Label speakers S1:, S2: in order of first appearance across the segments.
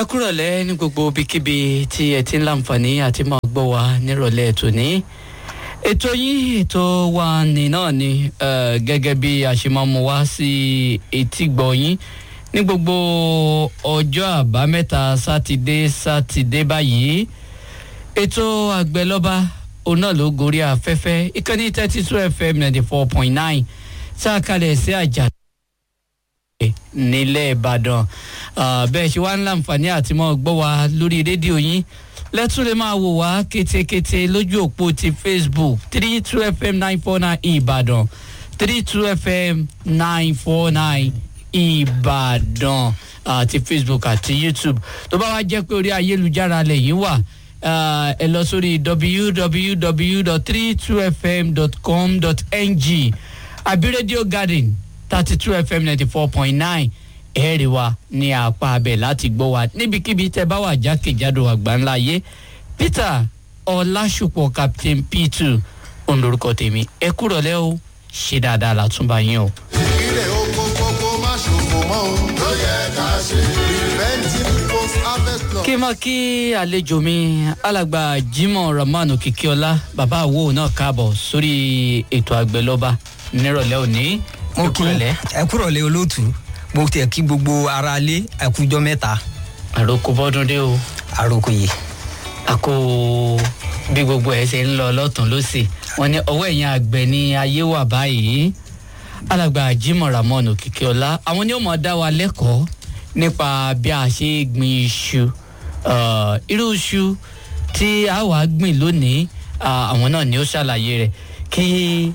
S1: ẹ kúrọ̀lẹ́ ní gbogbo ibikíbi tí ẹ ti ń láǹfààní àti máa gbọ́ wa nírọ̀lẹ́ tòní ètò yín ètò wa ní náà ni eh, gẹ́gẹ́ bí a ṣe máa mú wá sí etí gbọ́ yín ní gbogbo ọjọ́ àbámẹ́ta sátidé sátidé báyìí ètò àgbẹ̀lọ́ba òun náà ló gorí afẹ́fẹ́ ìkànnì thirty two fm ninety four point nine tá a kalẹ̀ sí àjà nílẹ̀ ìbàdàn Ah, bẹ́ẹ̀ ṣe wá ń láǹfààní àti mọ́ gbọ́ wa lórí rédíò yín lẹ́tún lè máa wò wá kétékété lójú òpó ti facebook three two fm nine four nine ìbàdàn three two fm nine four nine ìbàdàn àti facebook àti youtube tó bá wá jẹ́ pé orí ayélujára lẹ́yìn wà ah, ẹ lọ sórí www.32fm.com.ng àbí radio garden thirty two fm ninety four point nine ẹ̀ẹ́rì wa ní apá abẹ láti gbọ́ wa níbikíbi tẹ́ bá wà jákèjádò àgbáńlá ayé peter ọlásùpọ̀ captain p2 òun lorúkọ tèmi ẹ kúrọ̀ lẹ́ o ṣe dáadáa látúbà yín o.
S2: ilé oko gbogbo má ṣòfò mọ́ o ló yẹ ká ṣe. preventing post harvest law.
S1: kí n máa kí àlejò mi alàgbà jimoh rahman okikiola bàbá àwo náà káàbọ̀ sórí ètò àgbẹ̀lọ́ba nírọ̀lẹ́ òní.
S3: mo
S1: Ẹ
S3: kí
S1: kúrọ̀lẹ́.
S3: ẹ kúrọ̀lẹ́ olóòtú mo tiẹ̀ kí gbogbo ara lé ẹkújọ́ mẹ́ta
S1: àròkọ bọ́dún dé o.
S3: àròkò yìí
S1: àkó bí gbogbo ẹ ṣe ń lọ lọ́tún lọ́sì wọn ní ọwọ́ ẹ̀yìn àgbẹ̀ ní ayé wà báyìí alàgbà jimoh ramon òkìkíọlá àwọn ni ó mọ̀ dá wa lẹ́kọ̀ọ́ nípa bí a ṣe gbin iṣu Ah, irú iṣu tí a wà gbìn lónìí ah, àwọn náà ni ó ṣàlàyé rẹ̀ kí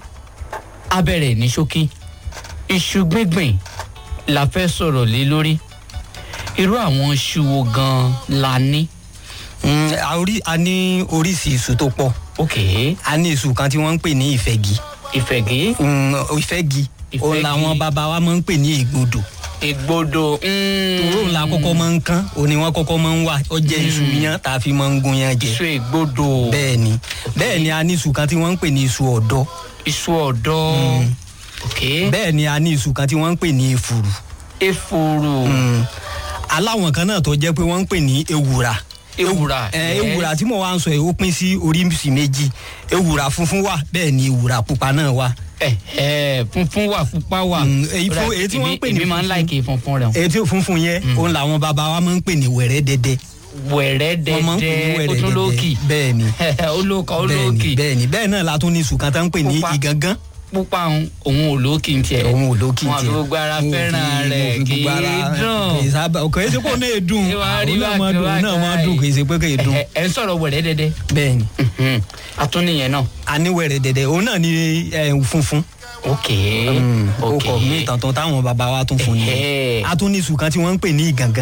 S1: a bẹ̀rẹ̀ ní ṣókí iṣu gbíngbìn la fẹ́ sọ̀rọ̀ lé lórí irú àwọn iṣu wo gan-an la ní.
S3: Mm, a orí- a ní oríṣi iṣu tó pọ̀
S1: ok
S3: a ní iṣu kan tí wọ́n ń pè ní ìfẹ́gi
S1: ìfẹ̀gẹ́
S3: Mm, ìfẹ́gi òun
S1: Ìfẹ́gi.
S3: làwọn bàbá wa máa ń pè ní ìgbodò
S1: ìgbodò
S3: òun la kọ́kọ́ máa ń kán òun ni wọ́n kọ́kọ́ máa ń wà ó jẹ́ iṣu yán tá a fi máa ń gun yán jẹ
S1: iṣu ìgbodò
S3: bẹ́ẹ̀ ni bẹ́ẹ̀ ni a ní iṣu kan tí wọ́n ń pè ní iṣu ọ̀dọ́
S1: iṣu ọ̀dọ́ ok
S3: bẹ́ẹ̀ ni a ní iṣu kan tí wọ́n ń pè ní efuru
S1: efuru
S3: Mm. aláwọn kan náà tó jẹ́ pé wọ́n ń pè ní ewùrà
S1: ewùrà
S3: ẹ ewùrà tí mo wá ń sọ yìí ó pín sí oríṣi méjì ewùrà funfun wà bẹ́ẹ̀ ni ewùrà pupa náà wà
S1: ẹ ẹ funfun wà pupa wà
S3: Mm, èyí fún- èyí tí wọ́n ń pè ní
S1: èmi máa ń
S3: funfun.
S1: láìkè funfun rẹ
S3: èyí tí funfun yẹn òun làwọn bàbá wa máa ń pè ní wẹ̀rẹ́ dẹ́dẹ́
S1: wẹ̀rẹ́
S3: wọ́n máa ń pè ní
S1: dẹ́dẹ́
S3: wẹ̀rẹ́
S1: otúlókì
S3: dẹ́dẹ́ bẹ́ẹ̀ ni
S1: olóka
S3: bẹ́ẹ̀ ni
S1: olókì
S3: bẹ́ẹ̀ ni bẹ́ẹ̀ náà la tún ní sùkàn tá ń pè ní
S1: Pupa.
S3: ìgangan
S1: pupa òun òun olókì ń tiẹ̀
S3: òun ò lókì
S1: wọn àfi
S3: tiẹ̀.
S1: gbogbo ara
S3: Wọn ò
S1: fẹ́ràn
S3: fi-
S1: rẹ̀
S3: wọn ò fi
S1: kì
S3: gbogbo ara-
S1: í
S3: kì í
S1: dùn
S3: sábà kò é ṣe kó náà dùn
S1: Ṣé wàá rí
S3: òun náà máa
S1: bákan
S3: dùn òun náà máa
S1: bákan
S3: dùn kì í ṣe pé kì í dùn
S1: ẹ ẹ ń sọ̀rọ̀ wẹ̀rẹ́ dẹ́dẹ́
S3: bẹ́ẹ̀ ni
S1: Mhm. atúnìyẹn náà
S3: aníwẹ̀rẹ̀ dẹ̀dẹ̀ òun náà ni ẹ, funfun
S1: ok
S3: ó
S1: ok
S3: kọ mí tàntàn táwọn bàbá wa tún fún ni
S1: Ẹhẹ́.
S3: a tún ní iṣu kan tí wọ́n ń pè ní ìgangan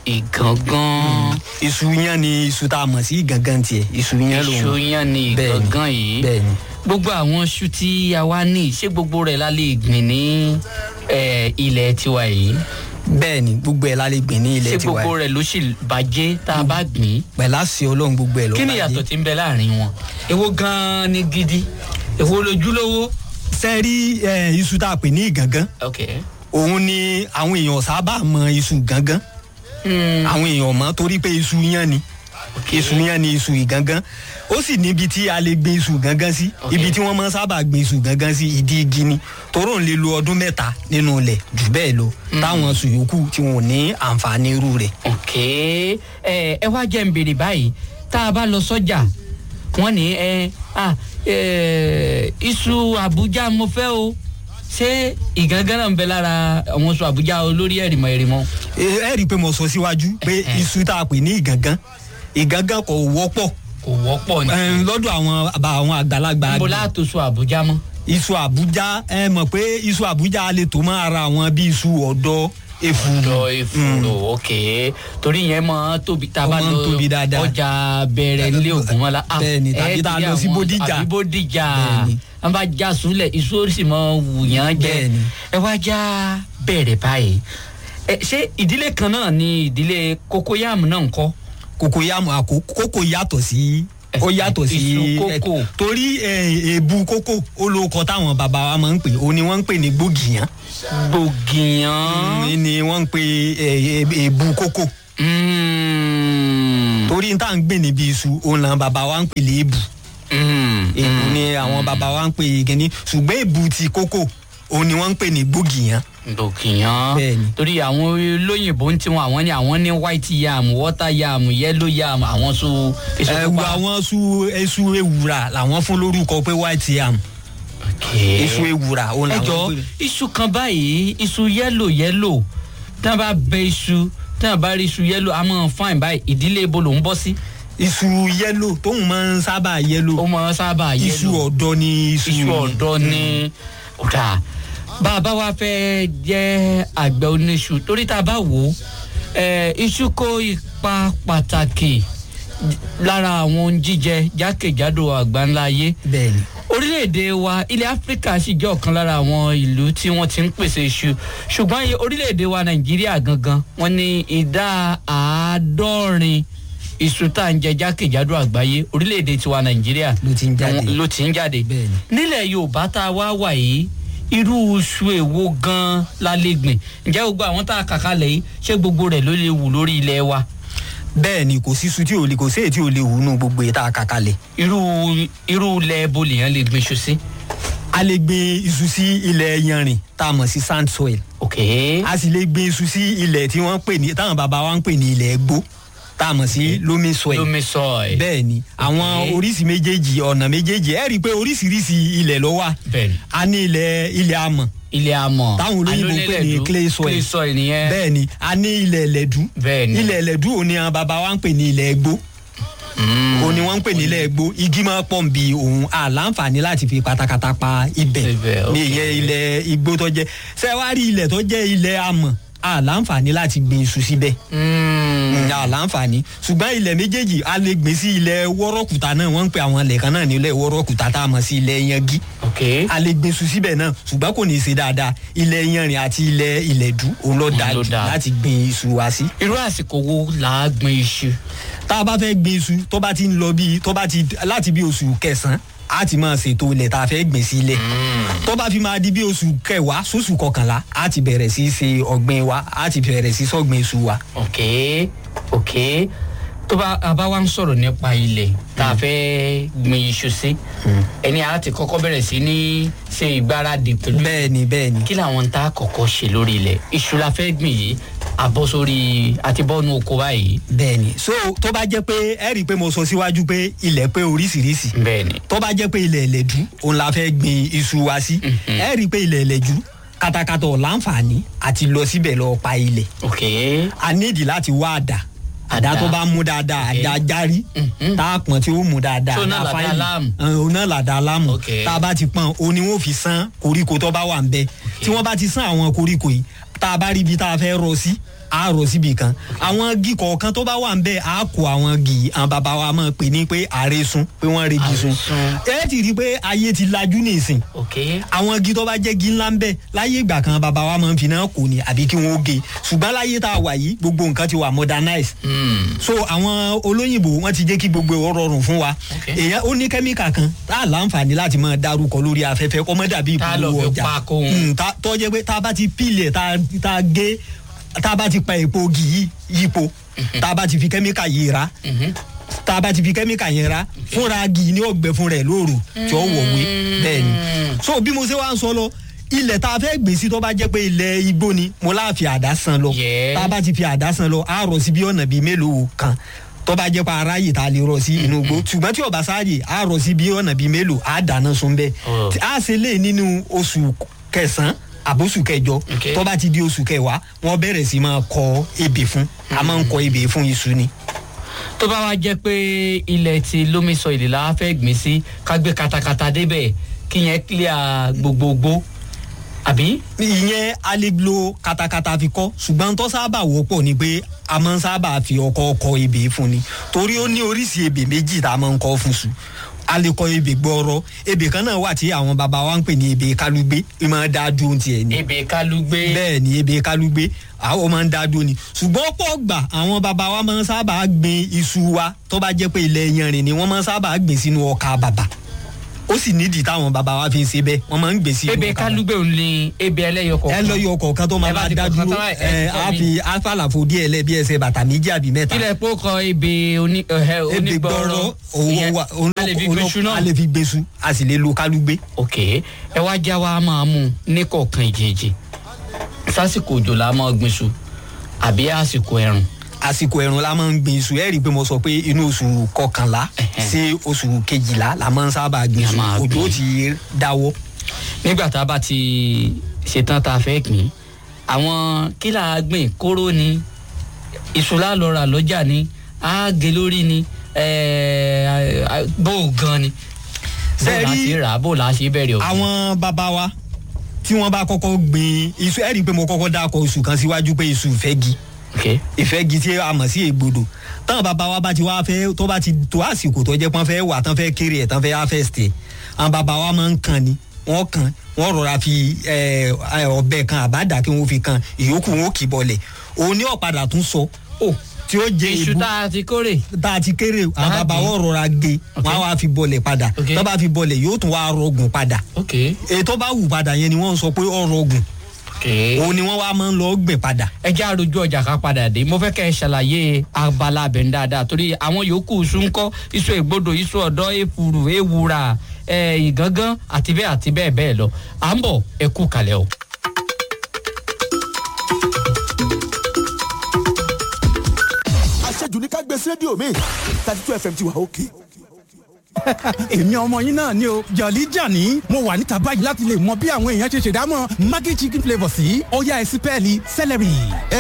S1: ìgangan
S3: iṣu yẹn ni iṣu tá a mọ̀ sí ìgangan tiẹ̀ iṣu yẹn lòun
S1: iṣu yan ni
S3: Bẹ́ẹ̀ ni.
S1: ìgangan yìí
S3: bẹ́ẹ̀ ni
S1: gbogbo àwọn iṣu tí a wá ní ṣé gbogbo rẹ̀ la lè gbìn ní eh, ilẹ̀ tiwa yìí
S3: bẹ́ẹ̀ ni gbogbo ẹ̀ la lè gbìn ní
S1: ṣé
S3: ilẹ̀ tiwa
S1: gbogbo
S3: yìí.
S1: rẹ̀ ló sì bàjẹ́ tá a bá gbìn
S3: pẹ̀lú àṣẹ ọlọ́run gbogbo ẹ̀ ló
S1: kí ni
S3: bàjẹ́.
S1: ìyàtọ̀ tí ń bẹ láàrin wọn èwo gan-an ni gidi èwo lójúlówó.
S3: sẹ́ẹ̀rí ẹ, iṣu tá a pè ní ìgangan
S1: ok
S3: òun ni àwọn èèyàn sábà mọ iṣu gangan
S1: Hmm,
S3: àwọn èèyàn mọ̀ torí pé iṣu yẹn ni
S1: ok.
S3: iṣu yẹn ni iṣu ìgangan ó sì níbi tí a lè gbin iṣu gangan sí
S1: Ok.
S3: ibi tí wọ́n máa ń sábà gbin iṣu gangan sí ìdí igi ni toró ń lè lo ọdún mẹ́ta nínú ilẹ̀ jù bẹ́ẹ̀ lọ táwọn iṣu yòókù tí wọn ò ní àǹfààní irú rẹ̀.
S1: ok ẹ ẹ wá jẹ́ ń béèrè báyìí tá a bá lọ sọ́jà wọ́n ní ẹ ah, ẹ iṣu àbújá mo fẹ́ o ṣé ìgangan náà ń bẹ lára àwọn oṣù àbújá olórí ẹ̀rìmọ̀ ẹ̀rìmọ̀
S3: ẹ ẹ rí i pé mo sọ síwájú pé
S1: Ẹhẹ́.
S3: iṣu tá a pè ní ìgangan ìgangan kò wọ́pọ̀
S1: kò wọ́pọ̀ ní.
S3: Ẹn, lọ́dọ̀ àwọn àbá àwọn àgbàlagbà
S1: níbo
S3: àgbẹ̀.
S1: láàtò oṣù àbújá mọ́.
S3: iṣu àbújá ẹ mọ̀ pé iṣu àbújá lè tó máa ra àwọn bí iṣu ọ̀dọ́ efuru.
S1: lọ ìfúró ok torí yẹn máa tóbi tá a
S3: Ó
S1: bá
S3: máa ń
S1: lọ
S3: tóbi dáadáa.
S1: ọjà bẹ̀rẹ̀ nílé ògúnmọ́lá ah,
S3: Bẹ́ẹ̀ni, tàbí
S1: ẹ
S3: tá a
S1: ti
S3: lọ sí
S1: àwọn-
S3: Bódìjà.
S1: àbí bódìjà
S3: Bẹ́ẹ̀ni.
S1: wọn bá já súnlẹ̀ iṣu ó sì máa wù yàn jẹ
S3: Bẹ́ẹ̀ni.
S1: ẹ wá já bẹ̀rẹ̀ báyìí ẹ ṣé ìdílé kan náà ni ìdílé kókóyàmù náà ń kọ́
S3: kókó yàmù àkó kókó yàtọ̀ sí ó yàtọ̀ sí
S1: Iṣu kókò.
S3: ẹ, torí ẹ, èèbù kókò olóòkọ táwọn bàbá wa máa ń pè ó ní wọ́n ń pè ní gbògìyàn
S1: gbògìyàn
S3: ní ni wọ́n ń pè ẹ, ẹ, èèbù kókò
S1: Mm,
S3: torí n tá à ń gbìn níbi iṣu òun làwọn bàbá wa ń pè léèbù èbù ni àwọn bàbá wa ń pè gẹ́ni ṣùgbọ́n èbù ti kókò òun ni wọ́n ń pè ní gbògìyàn
S1: dòkìyàn
S3: Bẹ́ẹ̀ni.
S1: torí àwọn olóyìnbó ń tiwọn àwọn ní àwọn ní white yam water yam yellow yam àwọn so èso
S3: ẹ̀wù
S1: pupa.
S3: àwọn su esu ewùrà làwọn fún lórúkọ pé white yam
S1: Okay.
S3: esu ewùrà òun
S1: ẹ
S3: làwọn
S1: jọ
S3: pè
S1: iṣu kan báyìí iṣu yẹ́lò yẹ́lò tí wọ́n bá bẹ iṣu tí wọ́n bá rí iṣu yẹ́lò a máa fáìn báyìí ìdílé ibo ló ń bọ́ sí.
S3: iṣu yẹ́lò tóun máa ń sábà yẹ́lò
S1: ó máa sábà yẹ́lò
S3: iṣu ọ̀dọ́ ni iṣu
S1: iṣu ọ̀dọ́ ní ọ̀dà bá a bá wa fẹ́ jẹ́ àgbẹ̀ oníṣu torí tá a bá wò ó eh, iṣu kó ipa pàtàkì lára àwọn ohun jíjẹ jákèjádò àgbáńlá ayé
S3: bẹ́ẹ̀ ni
S1: orílẹ̀-èdè wa ilẹ̀ áfíríkà sì jẹ́ ọ̀kan lára àwọn ìlú tí wọ́n ti ń pèsè iṣu ṣùgbọ́n iye orílẹ̀-èdè wa nàìjíríà gangan wọ́n ní ìdá àádọ́rin iṣu tá à ń jẹ jákèjádò àgbáyé orílẹ̀-èdè tiwa nàìjíríà
S3: Ló ti ń jáde.
S1: ló ti ń jáde
S3: Bẹ́ẹ̀ni.
S1: nílẹ̀ yorùbá tá a wá wà yìí irú iṣu èwo gan-an la lè gbìn ǹjẹ́ gbogbo àwọn tá a kà kalẹ̀ yìí ṣé gbogbo rẹ̀ ló lè wù lórí ilẹ̀ wa
S3: bẹ́ẹ̀ ni kò sí iṣu tí ò lè kò sí èyí tí ò lè wù nù gbogbo èyí tá a kà kalẹ̀
S1: irú irú ilẹ̀ ebo lèèyàn lè gbìn iṣu sí.
S3: a lè gbin iṣu sí ilẹ̀ yanrìn tá a mọ̀ sí sand soil
S1: okay.
S3: a sì lè gbin iṣu sí ilẹ̀ tí wọ́n pè ní táwọn bàbá wa ń pè ní ilẹ̀ gbó tá a mọ̀ sí loamy soil
S1: lomi soil.
S3: bẹ́ẹ̀ ni àwọn
S1: Okay.
S3: oríṣi méjèèjì ọ̀nà méjèèjì ẹ rí i pé oríṣiríṣi ilẹ̀ ló wà
S1: bẹ́ẹ̀ni
S3: a ní ilẹ̀ ilẹ̀ amọ̀
S1: ilé amọ̀
S3: táwọn olóyìnbó ń pè ní
S1: alónílẹ̀dú,
S3: clay soil.
S1: clay soil nìyẹn
S3: bẹ́ẹ̀ ni a ní ilẹ̀ ẹlẹ́dú
S1: Bẹ́ẹ̀ni.
S3: ilẹ̀ ẹlẹ́dú òun ni àwọn bàbá wa ń pè ní ilẹ̀ gbó
S1: Mm.
S3: òun ni wọ́n ń pè ní ilẹ̀ gbó igi máa pọ̀ bí òun àlàǹfààní láti fi pátákátá pa ibẹ̀
S1: Ibẹ̀,
S3: ní
S1: okay.
S3: ìyẹn ilẹ̀ igbó tó jẹ́ ṣé wàá rí ilẹ̀ tó jẹ́ ilẹ̀ amọ̀ àlàǹfààní láti gbin iṣu síbẹ̀
S1: Mm.
S3: ní àlàǹfààní ṣùgbọ́n ilẹ̀ méjèèjì a lè gbìn sí ilẹ̀ wọ́rọ́kùtà náà wọ́n ń pè àwọn ilẹ̀ kan náà ní ilẹ̀ wọ́rọ́kùtà tá a mọ̀ sí ilẹ̀ yangi
S1: ok
S3: a lè gbin iṣu síbẹ̀ náà ṣùgbọ́n kò ní í ṣe dáadáa ilẹ̀ yanrìn àti ilẹ̀ ilẹ̀dú òun ló dáa
S1: ló
S3: jù
S1: dáa.
S3: láti gbin iṣu wa sí.
S1: irú àsìkò wo là á gbin iṣu
S3: tá a bá fẹ́ gbin iṣu tó bá ti ń lọ bíi tó bá ti láti bí oṣù kẹsàn-án a ti máa ṣètò ilẹ̀ tá a fẹ́ gbìn sí ilẹ̀ tó bá fi máa di bí oṣù kẹwàá sóṣù kọkànlá a ti bẹ̀rẹ̀ sí í ṣe ọ̀gbìn wa a ti bẹ̀rẹ̀ sí í sọ̀gbìn iṣu wa.
S1: ok ok tó bá a bá wá ń sọ̀rọ̀ nípa ilẹ̀ tá a fẹ́ gbin iṣu sí ẹni a ti kọ́kọ́ bẹ̀rẹ̀ sí ní ṣe ìgbáradì pẹ̀lú
S3: bẹ́ẹ̀ ni bẹ́ẹ̀ ni
S1: kí làwọn tá a kọ́kọ́ ṣe lórí ilẹ̀ iṣu la fẹ́ gbìn yìí àbọ̀ sórí àti bọ́ọ̀nù oko báyìí
S3: bẹ́ẹ̀ ni so tó bá jẹ́ pé ẹ rí i pé mo sọ síwájú pé ilẹ̀ pé oríṣiríṣi
S1: bẹ́ẹ̀ ni
S3: tó bá jẹ́ pé ilẹ̀ ẹlẹ́dú òun la fẹ́ gbin iṣu wa sí ẹ rí i pé ilẹ̀ ẹlẹ́dú katakata ọ̀ láǹfààní àti lọ síbẹ̀ lọ pa ilẹ̀
S1: ok
S3: a nídìí láti wá àdá àdá
S1: Àdá.
S3: tó bá mú dáadáa
S1: Okay.
S3: àdá járí
S1: Mhm.
S3: tá a pọ̀n tí ó mú dáadáa
S1: So náà
S3: àdá
S1: làdá
S3: fáìlì.
S1: láàmù.
S3: Ẹn, òun náà làdá láàmù
S1: Okay.
S3: tá a bá ti pọ̀n òun ni wọ́n fi sán koríko tó bá wà ń bẹ tí wọ́n bá ti sán àwọn koríko yìí tá a bá rí ibi tá a fẹ́ rọ sí a rọ síbi kan àwọn igi kọ̀ọ̀kan tó bá wà ń bẹ a kó àwọn igi yìí àwọn bàbá wa máa pè ní pé àrẹ̀sùn pé wọ́n regi sun
S1: Àrẹ̀sùn.
S3: ẹ ti rí i pé ayé ti lajú nìsín
S1: ok
S3: àwọn igi tó bá jẹ́ igi ńlá ń bẹ láyé ìgbà kan bàbá wa máa ń fi náà kò ní àbí kí wọ́n ó ge ṣùgbọ́n láyé tá a wà yìí gbogbo nǹkan ti wà modernize
S1: Mm.
S3: so àwọn olóyìnbó wọn ti jẹ́ kí gbogbo ẹ̀ rọrùn fún wa
S1: Okay.
S3: èèyàn ó ní kẹ́míkà kan tá a láǹfààní láti máa dárúkọ lórí afẹ́fẹ́ kọ́ mọ́ dàbí
S1: Tá a lọ
S3: ìpolówó
S1: fi
S3: ọjà
S1: pa kóhun.
S3: Mm, tá- tó jẹ́ pé tá a bá ti pílẹ̀ tá a- tá a gé tá a bá ti pa èpo ògì yìí yípo tá a bá ti fi kẹ́míkà yìí ra
S1: Mhm.
S3: tá a bá ti fi kẹ́míkà yẹn ra fúnra gì ní ọgbẹ́ fúnra ẹ̀ lóru tí ó wọ̀wé bẹ́ẹ̀ ni so bí mo ṣe wá ń sọ lọ ilẹ̀ tá a fẹ́ gbé sí tó bá jẹ́ pé ilẹ̀ igbó ni mo láà fi àdá san lọ
S1: Yeah.
S3: tá a bá ti fi àdá san lọ á rọ sí bí ọ̀nà bíi mélòó kan tó bá jẹ́ pé aráyè tá a lè rọ sí inú igbó ṣùgbọ́n tí ọba sáàyè á rọ sí bí ọ̀nà bíi mélòó á dáná sun bẹ́ẹ̀
S1: Oh.
S3: Tí a ṣe lè nínú oṣù kẹsàn-án àbóṣù kẹjọ
S1: Okay.
S3: tó bá ti di oṣù kẹwàá wọ́n bẹ̀rẹ̀ sí máa kọ ebè fún a máa ń kọ ebè fún iṣu ni.
S1: tó bá wá jẹ́ pé ilẹ̀ ti lómi sọ ìlè la fẹ́ gbìn sí ká gbé katakata débẹ̀ kí yẹn clear gbogbogbò àbí.
S3: ìyẹn a lè lo katakata fi kọ ṣùgbọ́n tó sábà wọ́pọ̀ ni pé a máa ń sábà fi ọkọ kọ ebè fún ni torí ó ní oríṣi ebè méjì tá a máa ń kọ fún sùn a lè kọ ebè gbọrọ ebè kan náà wà tí àwọn baba wa ń pè ní ebè kálúgbé ó máa ń dá dúró tiẹ̀ ni
S1: ebè kálúgbé.
S3: bẹ́ẹ̀ ni ebè kálúgbé àwọn máa ń dá dúró ni ṣùgbọ́n ọ̀pọ̀ gbà àwọn baba wa máa ń sábà gbin iṣu wa tó bá jẹ́ pé ilẹ̀ yanrìn ni wọ́n máa ń sábà gbìn sínú ọkà bàbà ó sì nídìí táwọn bàbá wa fi ń ṣe bẹ́ẹ̀ wọ́n máa ń gbèsè
S1: ebe kálúgbé òun ni ebe ẹlẹ́yọ
S3: ẹ
S1: kọ̀ọ̀kan
S3: lọ yọ ọkọ̀ kan tó máa
S1: Ẹ bá
S3: bá
S1: ti
S3: dá
S1: kọ̀ọ̀kan
S3: dúró
S1: tán, ẹ
S3: ẹ
S1: ti sọ
S3: á
S1: mí.
S3: fi àfàlàfo díẹ̀ lẹ bí ẹsẹ̀ bàtà méjì àbí mẹ́ta
S1: kílẹ̀ pé ó kọ ebe oní ẹ̀hẹ́
S3: ebi gbọ́rọ̀
S1: onígbọ̀rọ̀
S3: owó
S1: ìyẹn
S3: wa òun
S1: a lè fi
S3: ló-
S1: gbèsù náà
S3: a lè fi gbèsù a sì lè lo kálúgbé.
S1: ok ẹ wá já wa máa mú ní kọ̀ọ̀kan ìjèjì sásìkò òjò la máa gbin iṣu àbí àsìkò ẹ̀rùn
S3: àsìkò ẹ̀rùn la máa ń gbin iṣu ẹ rí i pé mo sọ pé inú oṣù kọkànlá
S1: Ẹhẹ́.
S3: sí oṣù kejìlá la máa ń sábà gbin
S1: La
S3: iṣu
S1: máa
S3: òjò
S1: gbin.
S3: ó ti dáwọ́.
S1: nígbà tá a bá ti ṣetán tá a fẹ́ gbìn àwọn kí là á gbìn kóró ni iṣu la lọ rà lọ́jà ni á gé lórí ni ẹ̀ẹ́, bó o gan ni bó
S3: Ṣé
S1: o la
S3: rí
S1: ṣe rà á bó o la ṣe bẹ̀rẹ̀ ọ̀gbìn.
S3: àwọn bàbá wa tí wọ́n bá kọ́kọ́ gbin iṣu ẹ rí i pé mo kọ́kọ́ dákọ̀ iṣu kan síwájú pé iṣu ìfẹ́gi
S1: ok
S3: ìfẹ́gi tí a mọ̀ sí ègbodò táwọn bàbá wa bá ti wá fẹ́ tó bá ti tó àsìkò tó jẹ́ pọ́n fẹ́ wà tán fẹ́ kéré ẹ̀ tán fẹ́ harvest ẹ̀ àwọn bàbá wa máa ń kan ni wọ́n kan wọ́n rọra fi ẹ, ẹ, ọ̀bẹ kan àbádà kí wọ́n fi kan ìyókù wọn ò kì í bọlẹ̀ òun ní ọ̀padà tún sọ ó tí ó jẹ
S1: iṣu
S3: èbú
S1: tá a ti kórè
S3: tá a ti kéré àwọn
S1: Tá a
S3: bàbá
S1: gé.
S3: wọn rọra gé
S1: Ok.
S3: wọn á wá fi bọlẹ̀ padà
S1: Ok.
S3: tó bá fi bọlẹ̀ yóò tún wá rọgùn padà
S1: ok
S3: èyí tó bá wù padà yẹn ni wọ́n sọ pé ó rọgùn
S1: ok.
S3: òun ni wọ́n wá máa ń lọ gbìn padà
S1: ẹ jẹ́ àròjù ọjà ká padà dé mo fẹ́ kẹ́ ẹ ṣàlàyé abala abẹ̀ ń dáadáa torí àwọn yòókù iṣu ń kọ́ iṣu ègbodò iṣu ọ̀dọ́ èfuru ewura ẹ̀ ìgángan àti bẹ́ẹ̀ àti bẹ́ẹ̀ bẹ́ẹ̀ lọ à ń bọ̀ ẹ kú kalẹ̀ o.
S4: àṣejù ní ká gbé sí rédíò mi thirty two fm ti wà òkè.
S5: èmi ọmọ yín náà ni o jọ̀lí jàní mo wà níta báyìí láti lè mọ bí àwọn èèyàn ṣe ṣèdámọ̀ maggi chicken flavour sí ọ̀yá ẹ̀sìpẹ́ẹ̀lì celery.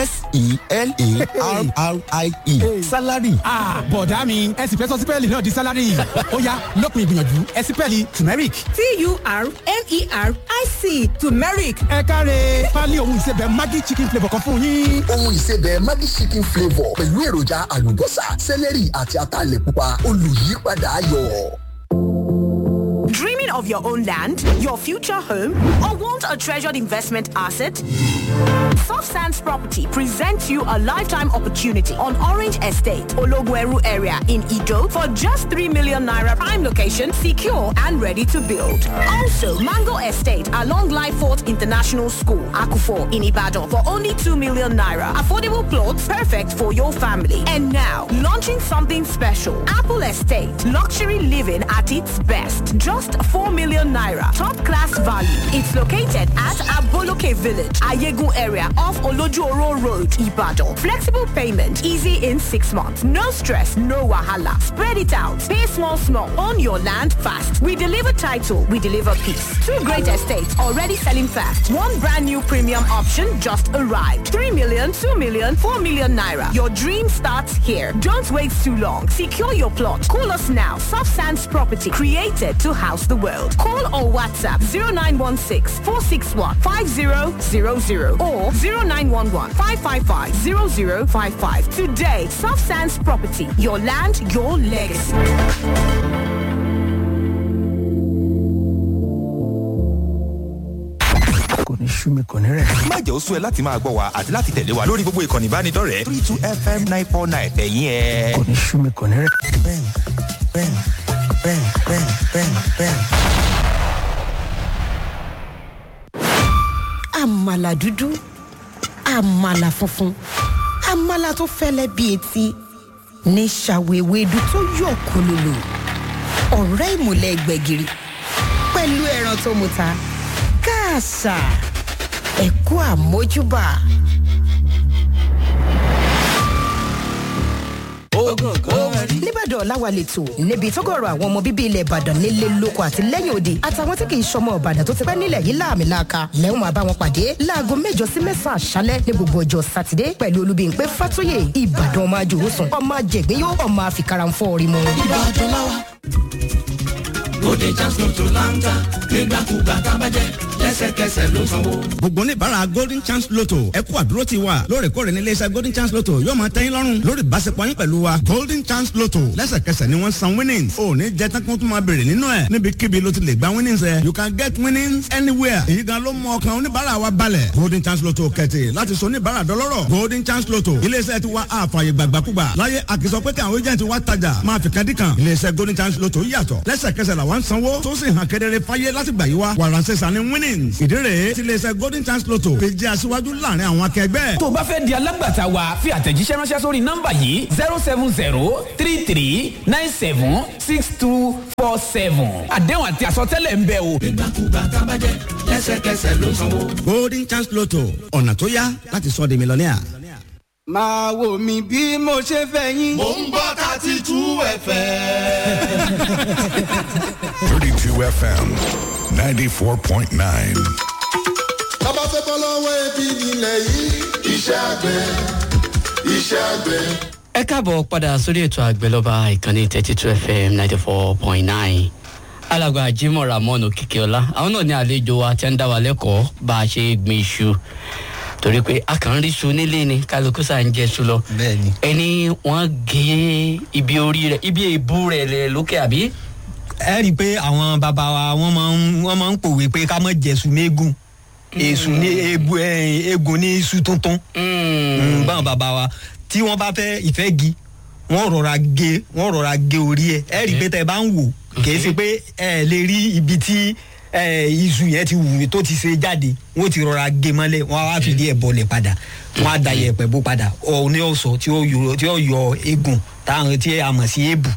S4: s-e-l-a-r-r-i-e salary.
S5: Ah, bọ̀dá mi ẹ sì fẹ́ sọ sípẹ́ẹ̀lì náà di sálárì ọ̀yá lópin ìgbìyànjú ẹ̀sìpẹ́ẹ̀lì turmeric.
S6: T-U-R-M-E-R-I-C turmeric.
S5: ẹ káre pálí ohun ìsebẹ̀ maggi chicken flavour kan fún yín.
S7: ohun ìsebẹ̀ Maggi chicken flavour pẹ̀lú èròjà àlùbọ́sà sẹ́lẹ̀rì àti ataalẹ̀ pupa olùyípadà ayọ̀.
S6: Dreaming of your own land, your future home, or want a treasured investment asset? Soft Sands Property presents you a lifetime opportunity on Orange Estate, Ologweru area in Ido for just 3 million naira prime location, secure and ready to build. Also, Mango Estate along Lyford International School, Akufo in Ibadan for only 2 million naira. Affordable plots perfect for your family. And now, launching something special. Apple Estate, luxury living at its best. Just 4 million naira. Top class value. It's located at Aboloke Village, Ayegun area off Olojuoro Road, Ibadan. Flexible payment, easy in six months. No stress, no wahala. Spread it out. Pay small, small. Own your land fast. We deliver title, we deliver peace. Two great estates already selling fast. One brand new premium option just arrived. 3 million, 2 million, 4 million naira. Your dream starts here. Don't wait too long. Secure your plot. Call us now. Soft Sands Property, created to house the world. Call or WhatsApp 0916 461 5000 or 0911 555 0055. Today, Soft Sands Property, your land, your legacy.
S4: kò ní sú mi kò ní rẹ̀.
S8: má jẹ́ ó sú ẹ láti máa gbọ́ wa àti láti tẹ̀lé wa lórí gbogbo ìkànnì ìbánidọ́rẹ̀ẹ́ three two fm nine four nine ẹ̀yìn ẹ̀.
S4: kò ní sú mi kò ní rẹ̀. bẹ́ẹ̀ni bẹ́ẹ̀ni bẹ́ẹ̀ni bẹ́ẹ̀ni bẹ́ẹ̀ni bẹ́ẹ̀ni.
S9: àmàlà dúdú àmàlà funfun àmàlà tó fẹ́lẹ́ bíi etí ní ṣàwéwédú tó yọ̀ kólólò ọ̀rẹ́ ìmùlẹ̀ gbẹ̀gìrì pẹ̀lú ẹran tó muta káàsà ẹ̀kú àmójúbà. nìbàdàn làwà lẹ́tọ̀ níbi tọ́gọ̀rọ̀ àwọn ọmọ bíbí ilẹ̀ ìbàdàn nílé lóko àti lẹ́yìn òde àtàwọn tí kì í ṣọmọ ìbàdàn tó ti pẹ́ nílẹ̀ yìí láàmì láàka lẹ́hùn máa bá wọn pàdé láago mẹ́jọ sí mẹ́sàn-án àṣálẹ́ ní gbogbo ọjọ́ sátidé pẹ̀lú olúbíyìnpé fátúyè ìbàdàn ọmọ àjòrúsùn ọmọ àjẹgbẹ́ yóò ọmọ àfikàrànfọ́ orí mu.
S4: ìbàdàn láwa.
S10: Bóde Jasmine tó láńtà nígbàkúgbà tábàjẹ́ lẹ́sẹ̀kẹsẹ̀ ló sanwó.
S11: gbogbo oníbàárà golden chance lotto ẹ kú àdúró ti wa lóòrèkóòrè ní iléeṣẹ́ golden chance lotto yóò máa tẹ́yìn lọ́rùn lórí ìbáṣepọ̀ yín pẹ̀lú wa golden chance lotto lẹ́sẹ̀kẹsẹ̀ ni wọ́n san winnings ò ní jẹ́ tán kó tún máa bèrè nínú ẹ̀ níbikíbi ló ti lè gba winnings ẹ̀ you can get winnings anywhere èyí gan ló mú ọkàn oníbàárà wa balẹ̀ golden chance lotto kẹ̀tì láti sọ oníbàárà dọlọ́rọ̀ golden chance lotto iléeṣẹ́ ti wa àfààyè gbàgbàkúgbà láyé àkìsọ pé kí àwọn agent wa tajà máa fi kadìkan iléeṣẹ́ golden chance lotto yàtọ̀ lẹ́sẹ̀kẹsẹ̀ làwọn sanwó tó sì hàn kedere fáyé láti gbà yí wa wàránṣẹ́ sani winnings ìdí rèé ti iléeṣẹ́ golden chance lotto fi jẹ́ aṣíwájú láàrin àwọn akẹgbẹ́.
S12: tó o bá fẹ́ di alágbàtà wa fi àtẹ̀jíṣẹ́ ránṣẹ́ sórí nọ́mbà yìí zero seven zero three three nine seven six two four seven àdéhùn àti àsọtẹ́lẹ̀ ń bẹ o.
S10: ìgbàkúgbà tábàjẹ́ lẹ́sẹ̀kẹsẹ̀ ló sanwó.
S11: golden chance lotto ọ̀nà tó yá láti sọ di mílíọ̀nìà.
S13: máa wò mí bí mo ṣe fẹ́ yín.
S2: mò ń gbọ́ thirty two fm.
S14: 32 FM 94.9.
S2: bàbá fẹ́ bọ́ lọ́wọ́ ebi nílẹ̀ yìí iṣẹ́ àgbẹ̀ iṣẹ́ àgbẹ̀.
S1: ẹ káàbọ̀ padà sórí ètò àgbẹ̀lọ́ba ìkànnì thirty two fm ninety four point nine alàgbà jimoh ramon okikiola àwọn náà ní àlejò wa tí ń dá wa lẹ́kọ̀ọ́ bá a ṣe gbin iṣu torí pé a kàn ń rí iṣu nílé ni kálukú sá ń jẹ iṣu lọ
S3: bẹ́ẹ̀ni
S1: ẹni wọ́n gé ibi orí rẹ̀ ibi èbú rẹ̀ lẹ̀ lókè àbí.
S3: ẹ rí i pé àwọn bàbá wa wọ́n máa ń wọ́n máa ń pòwe pé ká mọ̀ jẹ̀sùn méégùn èsù ní ebu ẹ, egun ní iṣu tuntun Mm, báwọn bàbá wa tí wọ́n bá fẹ́ ìfẹ́ gi wọ́n rọra gé wọ́n rọra gé orí ẹ̀ ẹ rí i pé tẹ́ ẹ bá ń wò kì í ṣe pé ẹ lè rí ibi tí ẹ, iṣu yẹn ti wù tó ti ṣe jáde wọ́n ti rọra gé mọ́lẹ̀ wọ́n á wá fìdí ẹ̀ bọ̀lẹ̀ padà wọ́n á da yẹ̀pẹ̀ bó padà ọ̀ ní ọ̀sọ̀ tí ó yọ tí ó yọ egun táwọn tí a mọ̀ sí èbù.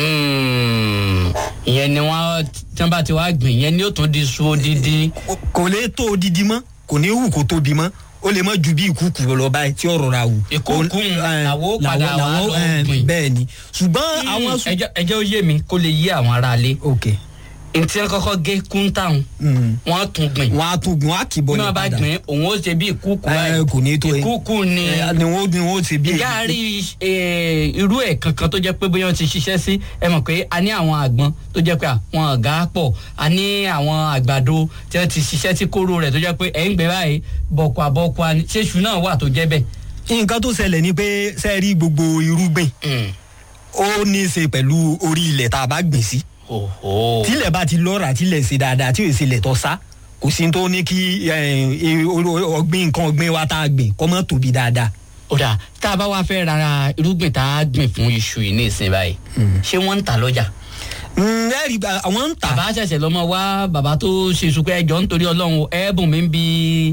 S1: Mm, ìyẹn ni wọ́n tí wọ́n bá ti wá gbìn ìyẹn ni ó tún di iṣu odidi.
S3: kò lè tó odidi mọ́ kò ní wù kó tóbi mọ́ ó lè mọ́ ju bí ìkúkú lọ báyìí tí ó rọra wù.
S1: ìkúkú làwọ̀ padà wà lọ gbìn.
S3: bẹ́ẹ̀ ni ṣùgbọ́n àwọn.
S1: ẹjọ́ ẹjọ́ ó yé mi kó lè yé àwọn aráalé.
S3: ok
S1: ntí ẹ kọ́kọ́ gé kúńtàún wọ́n tún gbìn.
S3: wọ́n á tún gbìn wọ́n á kì í bọ́
S1: bí
S3: ní
S1: wọ́n bá
S3: padà.
S1: gbìn òun ó ṣe bí ìkúkú
S3: ẹ kò ní tó
S1: ìkúkú ni
S3: ni wọ́n ni wọ́n ṣe bí
S1: ìyá rí eh, irú ẹ̀ kankan tó jẹ́ pé bóyá wọ́n ti ṣiṣẹ́ sí ẹ mọ̀ pé a ní àwọn àgbọn tó jẹ́ pé àwọn ọ̀gá pọ̀ a ní àwọn àgbàdo tí wọ́n ti ṣiṣẹ́ sí kóró rẹ̀ tó jẹ́ pé ẹ̀ ń gbé báyìí bọ̀kùà bọ̀kùà ni ṣéṣu náà wà tó jẹ́ bẹ́ẹ̀.
S3: nǹkan tó ṣẹlẹ̀ ni pé sẹ́ẹ̀rí gbogbo irúgbìn ó ní í ṣe pẹ̀lú orí ilẹ̀ tá a bá gbìn sí. tílẹ̀ bá ti lọ́ra tílẹ̀ ṣe dáadáa tí ò ṣe lẹ̀ tọ́ sá kò sí tó ní kí eh, eh, ọgbìn nǹkan ọgbìn wa tá a gbìn kọ́ mọ́ tóbi dáadáa.
S1: ó dà tá a bá wá fẹ́ rárá irúgbìn tá a gbìn fún iṣu yìí ní ìsìn báyìí ṣé wọ́n ń tà lọ́jà.
S3: ẹ̀rí àwọn ń tà.
S1: bàbá ṣẹ̀ṣẹ̀ lọ́mọ wá bàbá tó ṣe sùpẹ́ ẹjọ́ nítorí ọlọ́run ẹ̀ẹ́bùn mi ń bi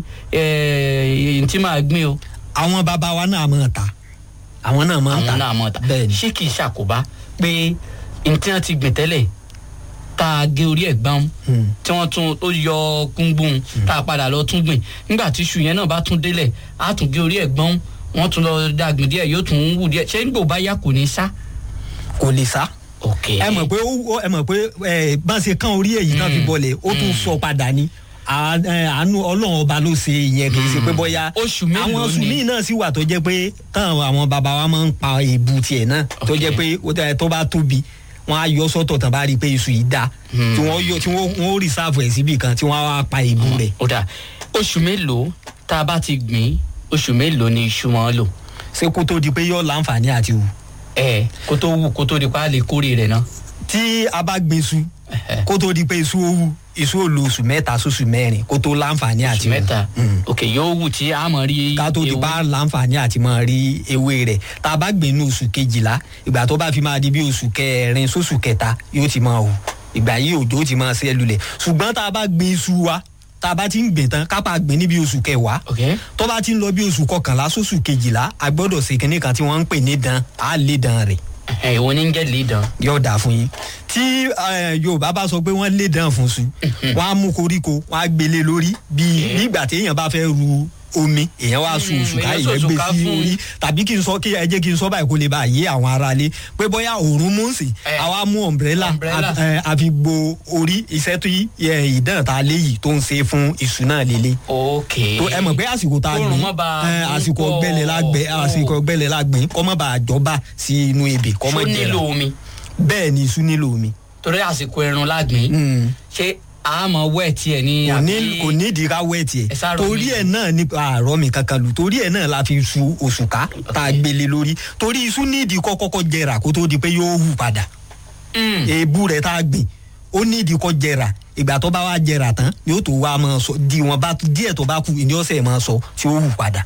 S1: ẹ̀ tí màá gbìn o.
S3: àwọn bàbá wa náà máa ta àwọn náà máa ta
S1: àwọn náà máa ta ṣé kì í ṣàkóbá pé ntí wọn ti gbìn tẹ́lẹ̀ tá a gé orí ẹ̀ gbọ́n tí wọ́n tún ó yọ kúngbùn tá a padà lọ tún gbìn nígbà tí iṣu yẹn náà bá tún délẹ̀ á tún gé orí ẹ̀ gbọ́n wọ́n tún lọ dàgbìn díẹ̀ yóò tún wù díẹ̀ ṣé nígbà bá yá kò ní sá.
S3: kò lè sá.
S1: ok
S3: ẹ mọ̀ pé ó ẹ mọ̀ pé ẹ bá ṣe kán orí èyí náà fi bọ̀lẹ̀ ó tún sọ padà ni À- ẹ, àánú ọlọ́run ọba ló ṣe ìyẹn kì í ṣe pé bóyá
S1: oṣù mélòó
S3: àwọn oṣù
S1: ni?
S3: míì náà sì wà tó jẹ́ pé táwọn àwọn bàbá wa máa ń pa èbù tiẹ̀ náà tó jẹ́ pé ó tẹ́- tó bá tóbi wọ́n á yọ sọ́tọ̀ tán bá rí i pé iṣu yìí dáa tí wọ́n yọ tí wọ́n wọ́n rìsáàfù ẹ̀ síbì kan tí wọ́n á wá pa èbù rẹ̀.
S1: ó dà oṣù mélòó tá a bá ti gbìn oṣù mélòó ni iṣu wọn lò.
S3: ṣé kó tó di pé yóò láǹfààní àti wù.
S1: ẹ kó tó wù kó tó di pa á lè kórè rẹ̀ náà.
S3: tí a bá gbin iṣu kó tó di pé iṣu ó wù iṣu ó lo oṣù mẹ́ta sóṣù mẹ́rin kó tó láǹfààní àti
S1: oṣù mẹ́ta ok yóò wù tí a mọ̀ rí.
S3: ká tó di bá láǹfààní àti máa rí ewé rẹ̀ tá a bá gbìn ní oṣù kejìlá ìgbà tó bá fi máa di bí oṣù kẹrin sóṣù kẹta yóò ti máa hù ìgbà yìí òjò ti máa ṣẹ́ lulẹ̀ ṣùgbọ́n tá a bá gbin iṣu wa tá a bá ti ń gbìn tán kápá gbìn ní bí oṣù kẹwàá tó bá ti ń lọ bí oṣù kọkànlá sóṣù kejìlá a gbọ́dọ̀ ṣe kinní kan tí wọ́n ń pè ní dan á lé dan rẹ̀
S1: ẹ ìwọ ní ń jẹ́ lè dán.
S3: yóò dáa fún yín tí eh, yorùbá bá sọ pé wọ́n lé dán fún su wọ́n á mú koríko wọ́n á gbélé lórí bíi nígbà tí èèyàn bá fẹ́ ru omi èèyàn wá sun oṣù ká
S1: èèyàn
S3: èèyàn gbé
S1: sòṣùká
S3: sí
S1: fún-
S3: orí tàbí kí n sọ kí ẹ jẹ́ kí n sọ báyìí kó lè bá yé àwọn aráalé pé bóyá òórùn mú sí àwa mú ọ̀mbrẹ́là
S1: Umbrella.
S3: àfi gbo orí iṣẹ́ tó yí eh, ìdán ta lé yìí tó ń ṣe fún iṣu náà lélẹ̀
S1: ok
S3: tó ẹ mọ̀ pé àsìkò tá a
S1: Kóòrùn
S3: gbìn
S1: má ba
S3: eh, àsìkò
S1: púpọ̀.
S3: ọgbẹ́lẹ̀ lágbẹ́ àsìkò ọgbẹ́lẹ̀ lágbẹ́ kọ́ mọ́ bá a jọba sí inú ebè kọ́
S1: ṣó
S3: mọ́
S1: nílò
S3: jẹrà
S1: omi
S3: bẹ́ẹ̀ ni iṣu nílò omi.
S1: torí àsìkò ẹ̀rùn lágbìn ṣé àmọ́ wẹ̀ tiẹ̀ ní
S3: kò ní
S1: àbí-
S3: kò ní ìdí ká wẹ̀ tiẹ̀
S1: Ẹ sá rọ
S3: torí
S1: mi.
S3: ẹ̀ náà ní àárọ̀ mi kankan lù torí ẹ̀ náà la fi su òṣùká tá a gbélé lórí torí iṣu ní ìdí kọ́kọ́kọ́ jẹrà kó tó di pé yóò hù padà èébú rẹ̀ tá a gbìn ó ní ìdí kọ́ jẹrà ìgbà tó bá wá jẹrà tán yóò tó wá máa sọ di wọn bá díẹ̀ tó bá kù ìní ọ̀sẹ̀ máa sọ tí ó hù padà.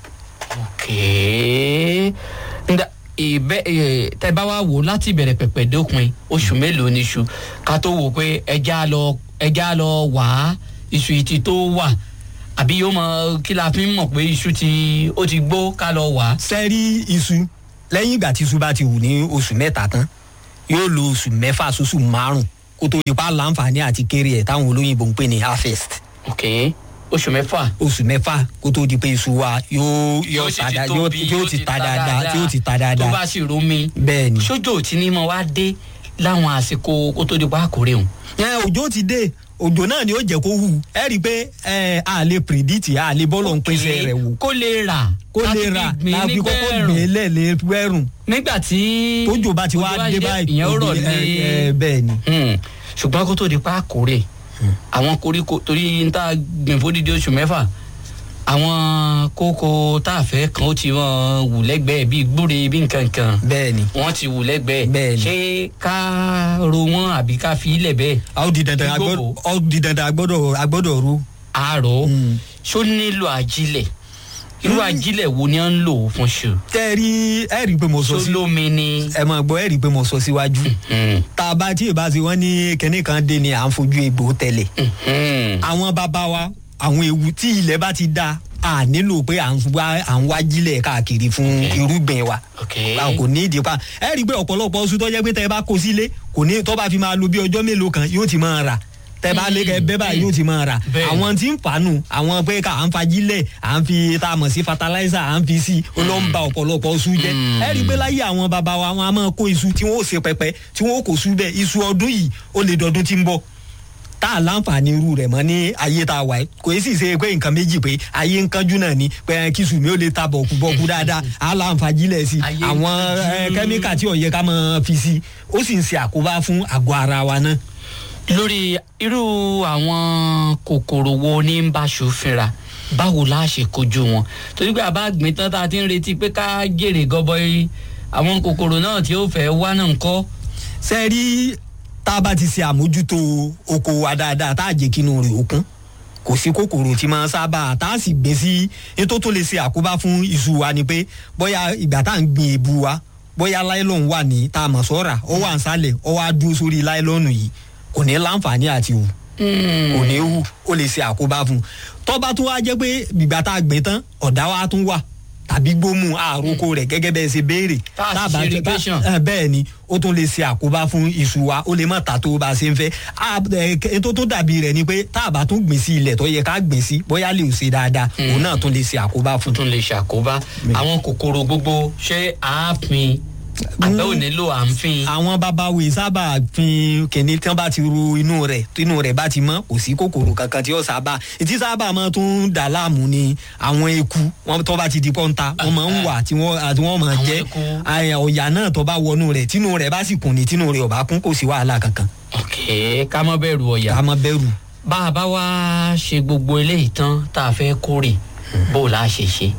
S1: kèé nda ìbẹ ẹ tẹ bá wá wò láti ìbẹ̀rẹ̀ pẹ̀pẹ̀ dópin oṣù mélòó ni iṣu ká tó wò pé ẹja lọ ẹja lọ wà á iṣu yìí ti tó wà àbí yóò mọ kí la fi ń mọ̀ pé iṣu ti ó ti gbó ká lọ wà á.
S3: sẹ́rí iṣu lẹ́yìn ìgbà tí iṣu bá ti wù ní oṣù mẹ́ta tán yóò lo oṣù mẹ́fà sóṣù márùn kó tó di pa láǹfààní àti kéré ẹ̀ táwọn olóyìnbó ń pè ní harvest.
S1: ok oṣù mẹ́fà.
S3: oṣù mẹ́fà kó tó di pé iṣu wa yóò yóò
S1: sì
S3: ta
S1: ti
S3: da-
S1: tóbi,
S3: yóò yóò ti ta dáadáa yóò ti ta dáadáa.
S1: tó bá sì rómi.
S3: bẹ́ẹ̀ni.
S1: sójó tí ní mo wá dé láwọn àsìkò kó tó di pa àkórè hùn.
S3: ẹ òjò ti dé òjò náà ni ó jẹ kó hù ẹ rí i pé ẹ a lè predict a lè bọ́lọ̀ ń pèsè rẹ̀ wò.
S1: kó lè rà
S3: kó
S1: láti
S3: lè
S1: fi
S3: rà
S1: gbìn
S3: láti
S1: nígbà
S3: kọ́kọ́
S1: ẹ̀rùn.
S3: gbìn lẹ̀ lè wẹ́rùn.
S1: nígbà tí
S3: tójò bá ti wá
S1: òjò
S3: dé báyìí
S1: ìyẹn ó rọ̀
S3: òjò-
S1: lé
S3: ẹ- ẹ, bẹ́ẹ̀ ni.
S1: ṣùgbọ́n kó tó di pa àkórè àwọn koríko torí n ta gbìn fódìdí oṣù mẹ́fà àwọn kókó tá a fẹ́ kan ó ti wọ́n wù lẹ́gbẹ̀ẹ́ bíi gbúre bíi nǹkan kan
S3: bẹ́ẹ̀ni
S1: wọ́n ti wù lẹ́gbẹ̀ẹ́
S3: Bẹ́ẹ̀ni.
S1: ṣé ká ro wọn àbí ká fi ilẹ̀ bẹ́ẹ̀.
S3: a ó di dandan a gbọ́dọ̀- ó di dandan a gbọ́dọ̀ a gbọ́dọ̀ ru.
S1: àárọ̀ ṣó nílò àjílẹ̀ irú àjílẹ̀ wo ni wọ́n ń lò fún ṣù.
S3: tẹ́ ẹ rí ẹ rí i pé mo sọ sí.
S1: sólómi ni.
S3: ẹ mọ̀ gbọ́ ẹ rí i pé mo sọ síwájú. tá a bá tí ì bá ti wọ́n ní kinní kan dé ni à ń fojú egbò tẹ̀lẹ̀. àwọn bàbá wa àwọn ewu tí ilẹ̀ bá ti da a nílò pé à ń wá à ń wá jílẹ̀ káàkiri fún irúgbìn wa. a kò ní ìdí pa ẹ rí i pé ọ̀pọ̀lọpọ̀ oṣù tó jẹ́ pé tẹ́ ẹ bá kó sílé kò ní tó bá fi máa lo bí ọjọ́ mélòó kan yóò ti máa rà tẹ bá lé kẹ bẹ́ẹ̀ báyìí yóò ti máa rà àwọn tí ń fàánù àwọn pé ká à ń fajílẹ̀ à ń fi tá a mọ̀ sí fertilizer à ń fi sí ó ló ń ba ọ̀pọ̀lọpọ̀ iṣu jẹ́ ẹ rí i pé láyé àwọn bàbá wa wọn a máa kó iṣu tí wọn ò ṣe pẹpẹ tí wọn ò kó sú bẹ́ẹ̀ iṣu ọdún yìí ó lè dọdún tí ń bọ̀ tá a láǹfààní irú rẹ̀ mọ́ ní ayé tá a wà yìí kò sì ṣe pé nǹkan méjì pé ayé ń kánjú náà ni pé kí sùn mi ò lè ta bọ̀kú bọ̀kú dáadáa á láǹfààjílẹ̀ sí àwọn eh, kẹ́míkà tí ó yẹ ká máa fi sí ó sì ń ṣe àkóbá fún àgọ́ ara wa náà
S1: lórí irú àwọn kòkòrò wo ní ń bá ṣòfinra báwo la ṣe kojú wọn torí pé àbá gbìn tán tá a ti ń retí pé ká jèrè gọbọi àwọn kòkòrò náà tí ó fẹ́ wá náà ń kọ́.
S3: ṣe rí tá a bá ti ṣe àmójútó oko wa dáadáa tá a jẹ́ kínú rẹ̀ òkun kò sí kòkòrò tí máa ń sábà tá a sì gbé sí ètò tó lè ṣe àkóbá fún iṣu wa ni pé bóyá ìgbà tá à ń gbin èbu wa bóyá láìlọ́n wà ní tá a mọ̀ sọ́ra ó wà ń sálẹ̀ ó wá dúró sórí láìlọ́nù yìí kò ní láǹfààní àti hù kò ní hù ó lè ṣe àkóbá fún un tọ́ba tó wá jẹ́ pé ìgbà tá a gbìn tán ọ̀dá wa tún wà tàbí gbómù àròkọ rẹ̀ gẹ́gẹ́ bẹ́ẹ̀ ṣe béèrè
S1: Tá a sì
S3: Tá a bá
S1: ṣe
S3: jẹ́-
S1: irrigation.
S3: tá- ẹ, bẹ́ẹ̀ ni ó tún lè ṣe àkóbá fún iṣu wa ó lè má ta tó bá a ṣe ń fẹ́ A- ẹ, k- ètò tó dàbí rẹ̀ ni pé tá a bá tún gbìn sí ilẹ̀ tó yẹ ká gbìn sí bóyá lè ṣe dáadáa òun náà tún lè ṣe àkóbá fún.
S1: tún lè ṣàkóbá àwọn kòkòrò gbogbo ṣé àáfin àbẹ́ ò nílò à ń fin.
S3: àwọn babawo sábà fin kìnní tí wọn bá ti ru inú rẹ̀ tí inú rẹ̀ bá ti mọ́ kò sí kòkòrò kankan tí ó sábà ìtí sábà máa tún dà láàmú ni àwọn eku wọn tó bá ti di pọ́ńta wọn máa ń wà tí wọn àti wọn máa jẹ àyà ọ̀yà náà tó bá wọnú rẹ̀ tínú rẹ̀ bá sì kùn ní tínú rẹ̀ ò bá kún kò sí wàhálà kankan.
S1: ok ká mọ bẹ̀rù ọ̀yà.
S3: ká mọ bẹ̀rù.
S1: bá a bá wá ṣe gbogbo eléyìí tán tá a fẹ́ kórè bó o la ṣe ṣe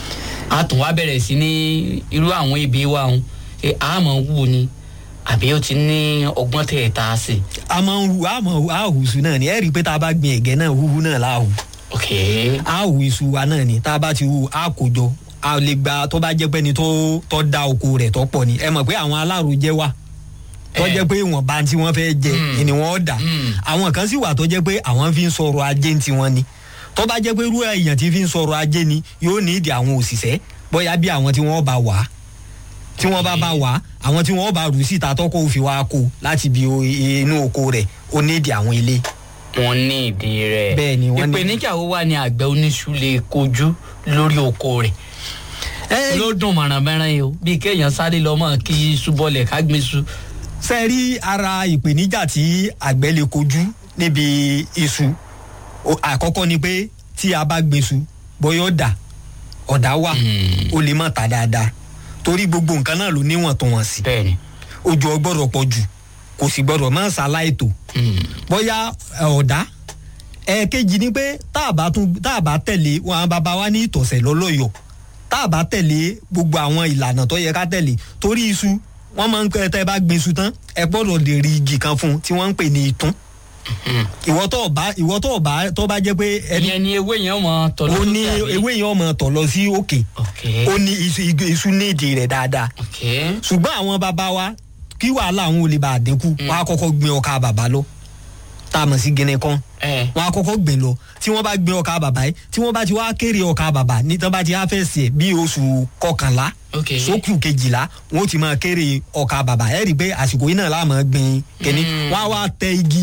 S1: a tún wá bẹ̀rẹ̀ sí ní irú àwọn ibi wa òun ṣe àmọ́ wù ni àbí ó ti ní ọgbọ́n tẹ̀ ẹ̀ tá a sè.
S3: a máa ń hu a máa hu a hù iṣu náà ni ẹ rí i pé tá a bá gbin ẹ̀gẹ́ náà húhu náà la hù.
S1: ok
S3: a hù iṣu wa náà ni tá a bá ti hu a kò jọ a lè gba tó bá jẹ́ pé ni tó tó da oko rẹ̀ tó pọ̀ ni ẹ mọ̀ pé àwọn alárojẹ wà tó jẹ́ pé ìwọ̀nba tí wọ́n fẹ́ jẹ ni wọ́n dà àwọn kan sì wà tó jẹ́ pé àwọn fi ń sọ̀rọ̀ ajé ti wọn ni tó bá jẹ́ pé irú èèyàn tí fi ń sọ̀rọ̀ ajé ni yóò ní ìdí àwọn òṣìṣẹ́ bóyá bí àwọn tí wọ́n bá wà á tí wọ́n bá bá wà á àwọn tí wọ́n bá rù síta tọ́kọ̀ òfin wa kó láti bí o- inú oko rẹ̀ ó ní ìdí àwọn ilé.
S1: wọn ní ìdí rẹ
S3: bẹ́ẹ̀ ni wọ́n ní.
S1: ìpèníjà wo wà ní àgbẹ̀ oníṣu lè kojú lórí oko rẹ̀ ló dùn mọ̀rànmọ́rán yìí o bí kéèyàn sáré lọ́mọ kí iṣu bọ́lẹ̀ ká gbé iṣu.
S3: ṣe rí ara ìpèníjà tí àgbẹ̀ lè kojú níbi iṣu O- àkọ́kọ́ ni pé tí a bá gbin iṣu bóyá ọ̀dà ọ̀dà wà ó lè má ta dáadáa torí gbogbo nǹkan náà ló níwọ̀ntúnwọ̀nsì ojú ọgbọ́dọ̀ pọ̀ jù kò sì gbọ́dọ̀ má ṣàláìtò bóyá ẹ, ọ̀dà ẹ̀ẹ̀kejì ni pé tá a bá tún tá a bá tẹ̀lé wọn àwọn bàbá wa ní ìtọ̀sẹ̀ lọ́lọ́yọ̀ tá a bá tẹ̀lé gbogbo àwọn ìlànà tó yẹ ká tẹ̀lé torí iṣu wọ́n máa ń kẹ́ tẹ́ bá gbin iṣu tán ẹ gbọ́dọ̀ lè rí igi kan fún un tí wọ́n ń pè ní ìtún ìwọ tó bá ìwọ tó bá tó bá jẹ́ pé ẹni
S1: ìyẹn ni ewé yẹn mọ tọ̀
S3: ó ní ewé yẹn ọmọ tọ̀ lọ sí òkè ó ní iṣu igi iṣu ní ìdí rẹ̀ dáadáa ṣùgbọ́n àwọn bàbá wa kí wàhálà àwọn olè bá dínkù wọn á kọ́kọ́ gbin ọkà bàbá lọ tá a mọ̀ sí gẹ́nẹ́ kan wọn á kọ́kọ́ gbìn lọ tí wọ́n bá gbin ọkà bàbá yìí tí wọ́n bá ti wá kéré ọkà bàbá ní tí wọ́n bá ti á fẹ́ sẹ̀ bí oṣù kọkànlá sókù kejìlá wọn ó ti máa kéré ọkà bàbá ẹ̀ rí i pé àsìkò yìí náà láàmú gbin kẹ́ni wọ́n á wá tẹ igi